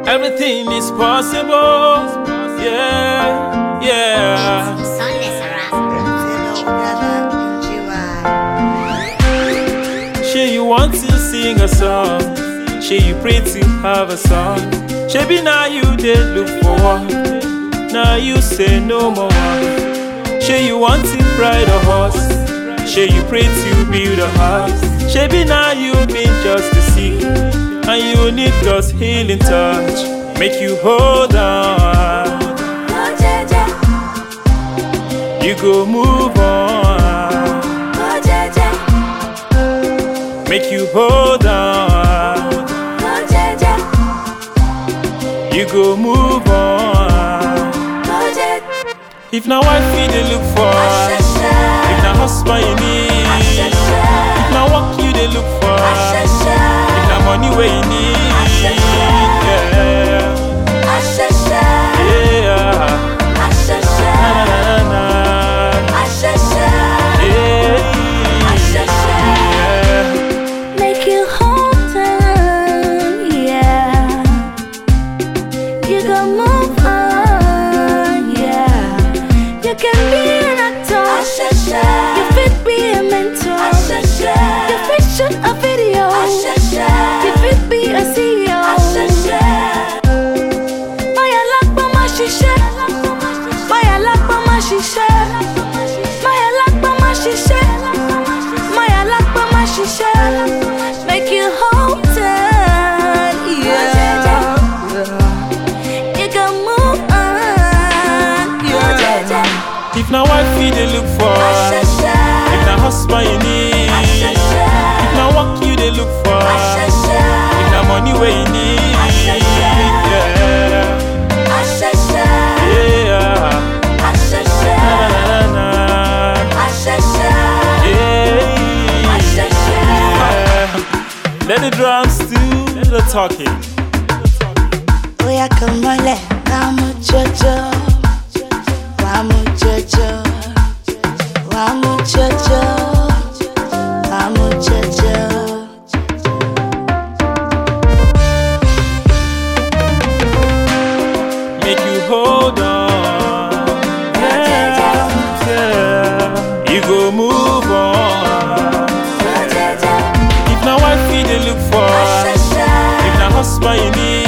Everything is possible. Yeah, yeah. She you want to sing a song. She you pray to have a song. She be now you did look for one. Now you say no more. She you want to ride a horse. She you pray to build a house. She be now you been just to see. And you need God's healing touch. Make you hold on. You go move on. Make you hold on. You go move on. If na wife you dey look for, if na husband you need, if na work you dey look for, if na money wey you need, yeah, yeah. Na, na, na, na. Yeah, yeah. Make you hold on, yeah. You can move on, yeah. You can be an actor. You fit be a mentor. You fit shoot a video. You fit be a CEO. Maya lakpa ma ṣiṣẹ́. Maya lakpa ma ṣiṣẹ́. Maya lakpa ma ṣiṣẹ́. Maya lakpa ma ṣiṣẹ́. Make you hold on, yeah. You can move on, yeah. If na wife you dey look for, if na husband you need, if na work you dey look for, if na money wey you need, yeah, yeah. Na, na, na, yeah. Let the drums do the talking. Oya kamale, kamu jojo, wamu jojo, wamu jojo, wamu jojo. make you hold on. Yeah, yeah. You go move on. If na wife you dey look for, if na husband you need,